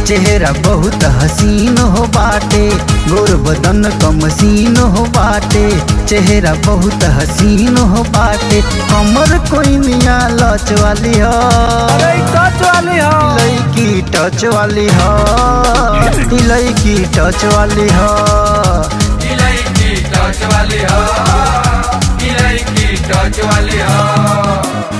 चेहरा बहुत हसीन हो बाटे गोर बदन कमसीन हो बाटे चेहरा बहुत हसीन हो बाटे कमर कोई मिया लच वाली हो अरे ई टच वाली हो लड़की टच वाली हो ई लड़की टच वाली हो इलायची टच वाली हो इलायची टच वाली हो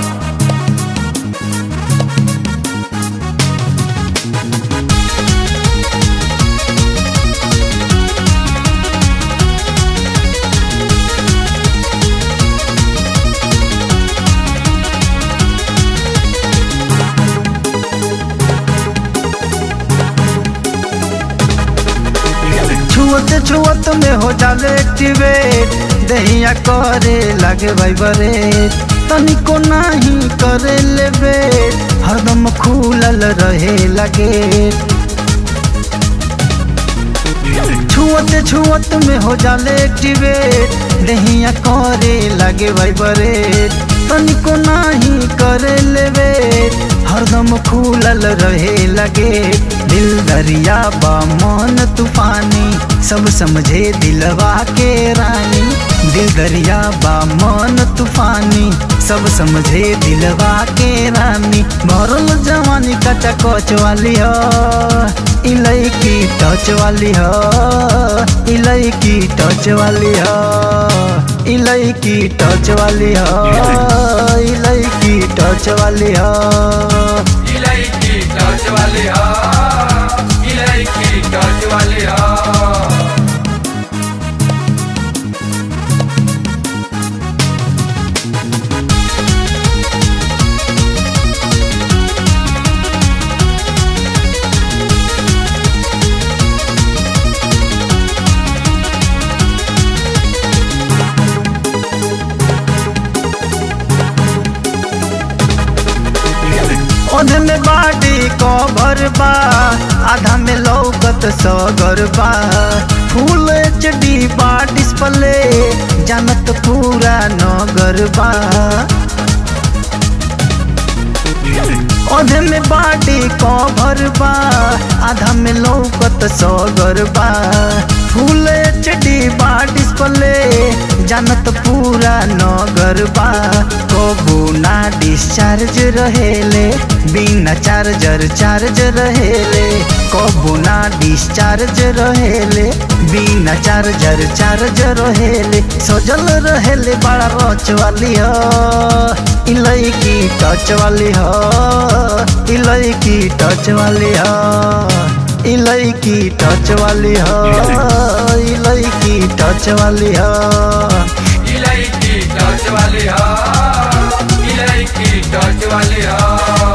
छुअत छुअत में हो जाले एक्टिवेट दहिया करे लगे वाइब्रेट तनिको नाही करे लेबे हरदम खुलल रहे लगे छुअत छुअत में हो जाले एक्टिवेट दहिया करे लगे वाइब्रेट तनिको नाही करे लेबे हरदम खुलल रहे लगे दिल दरिया बा मन तूफानी सब समझे दिलवा के रानी दिल दरिया बा मन तूफानी सब समझे दिलवा के रानी भरल जवानी कचा कच वाली हो इलायकी टच वाली हो इलायकी टच वाली हो इलायकी टच वाली हो इलायकी टच वाली हो इलायची टच वाली हो इलायची टच वाली हो ओधे में बाडी कवर बा आधा में लौकत सगर बा फुल एच डी बा डिस्प्ले जानत पूरा नगर बा ओधे में बाडी कवर बा आधा में लौकत सगर बा फुल एच डी बा डिस्प्ले जानत पूरा नगर बा कबू ना डिस्चार्ज रहेले बिना चार्जर चार्ज रहेले कबू ना डिस्चार्ज रहेले बिना चार्जर चार्ज रहेले सजल रहेले बड़ा रच वाली हो इलायकी टच वाली हो इलायकी टच वाली हो इलायकी टच वाली हो इलायकी टच वाली हो इलायची टच वाली हो इलायची टच वाली हो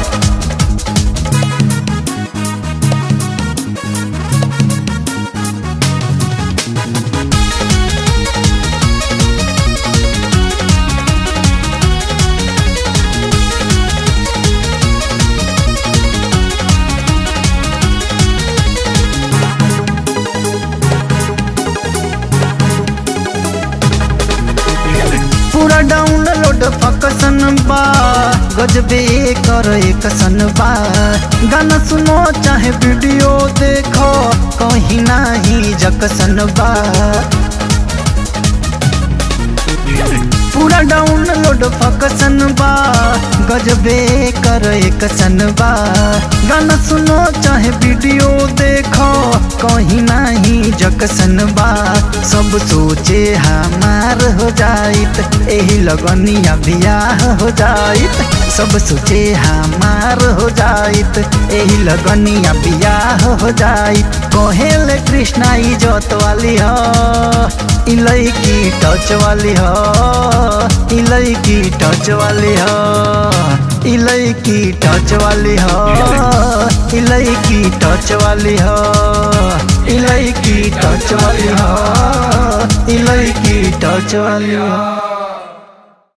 पूरा डाउनलोड फकसन बा गजबे कर एक सन बा गाना सुनो चाहे वीडियो देखो कहीं नाही जकसन बा पूरा डाउनलोड फकसन बा गजबे कर एक सन बा गाना सुनो चाहे वीडियो देखो कहीं नहीं जकसन बा सब सोचे हमार हो जाइत एही लगनिया बियाह हो जाइत सब सोचे हमार हो जाइत एही लगनिया बियाह हो जाइत कहेले कृष्णा इजत वाली हो इलायकी टच वाली हो इलायकी टच वाली हो इलायकी टच वाली हो इलायकी टच वाली हो इलायकी टच वाली हो इलायकी टच वाली हो